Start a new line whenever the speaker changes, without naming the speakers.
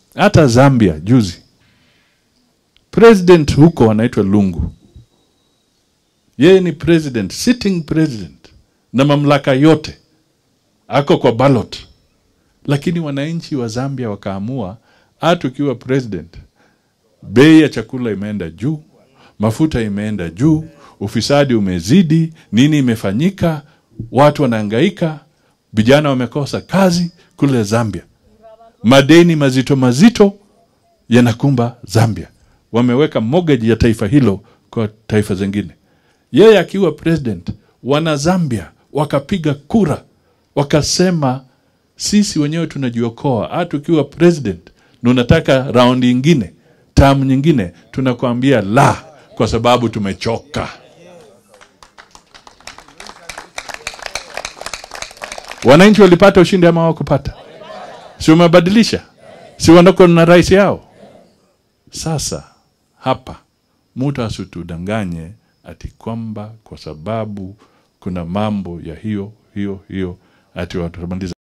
hata Zambia juzi president huko anaitwa Lungu, yeye ni president, sitting president na mamlaka yote, ako kwa ballot, lakini wananchi wa Zambia wakaamua, hata ukiwa president, bei ya chakula imeenda juu, mafuta imeenda juu, ufisadi umezidi, nini imefanyika, watu wanahangaika, vijana wamekosa kazi kule Zambia, madeni mazito mazito yanakumba Zambia, wameweka mortgage ya taifa hilo kwa taifa zingine. Yeye akiwa president, wana Zambia wakapiga kura, wakasema sisi wenyewe tunajiokoa, hata ukiwa president na unataka raundi ingine, term nyingine, tunakuambia la, kwa sababu tumechoka. Wananchi walipata ushindi ama hawakupata? Si wamebadilisha? Si wanako na rais yao? Sasa hapa mtu asitudanganye ati kwamba kwa sababu kuna mambo ya hiyo hiyo hiyo ati watamaliza